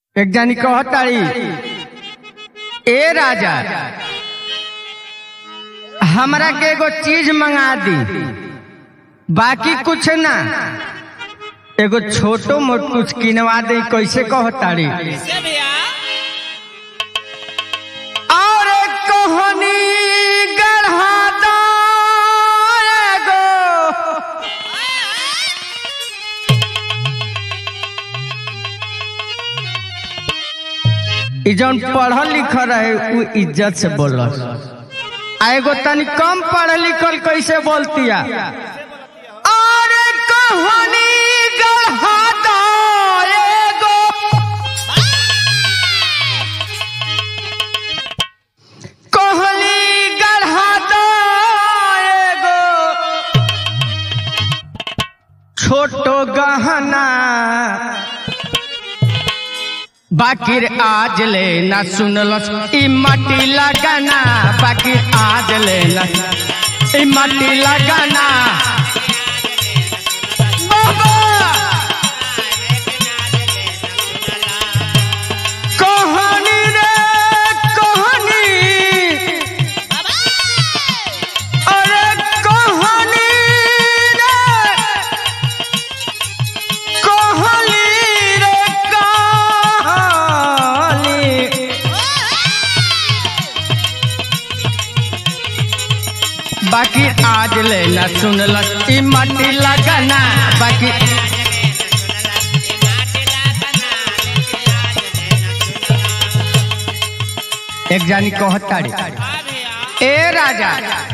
एक जानी कहताड़ी ए राजा हमरा के एगो चीज मंगा दी बाकी कुछ ना एगो छोटो मोट कुछ किनवा दे कैसे कहताड़ी कैसे भैया और कहनी गढ़ा दो एगो ई जौन पढ़ल लिखल रहे उ इज्जत से बोल आ एगो तनी कम पढ़ल लिखल कैसे बोलतिया अरे कहानी गढ़ा दो एगो कहली गढ़ा दो एगो छोटो गहना बाकिर आज ले ना सुनलस ई माटी लगाना बाकिर आज ले ना ई माटी लगाना बाबा कहानी रे कहानी अरे कहानी रे कहली रे कहानी बाकी आज ले ना सुनलक ई माटी लगाना बाकी एक जानी कहताड़ी ए राजा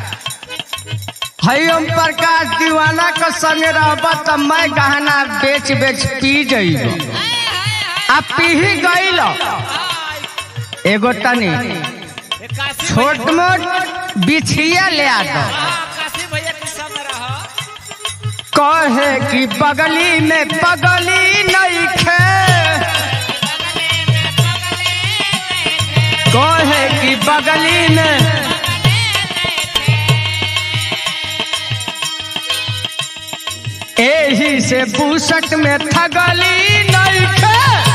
हई ओम प्रकाश दीवाना के संगे रहब त मैं गहना बेच बेच पी जइब आ पीही गइल एगो तनी काशी छोट मोट बिछिया ले आ दो काशी भैया के संग रह कहे कि बगली में बगली नहीं खे कहे कि बगली में एही से बूसट में थगली नहीं खे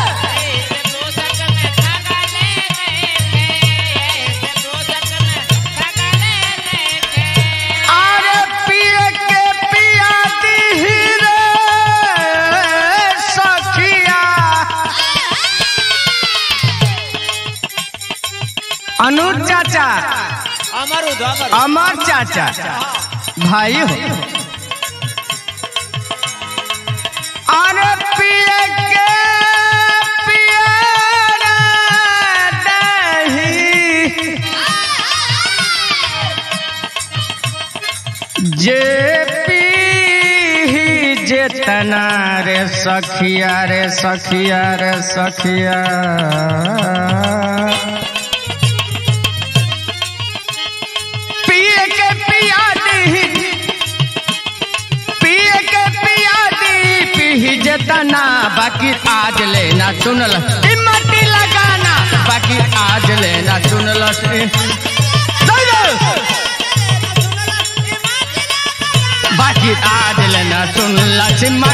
अरे पिए के पिया दी रे सखिया अनुज चाचा अमर उद अमर अमर चाचा भाई हो अरे पिए के पिया रे दही जे पी जेतना रे सखिया रे सखिया रे सखिया पिए के पिया दी पिए के पिया दी पी जेतना बाकी आज लेना सुनल ई माटी लगाना बाकी आज लेना सुनल बाकी आज लेना सुनल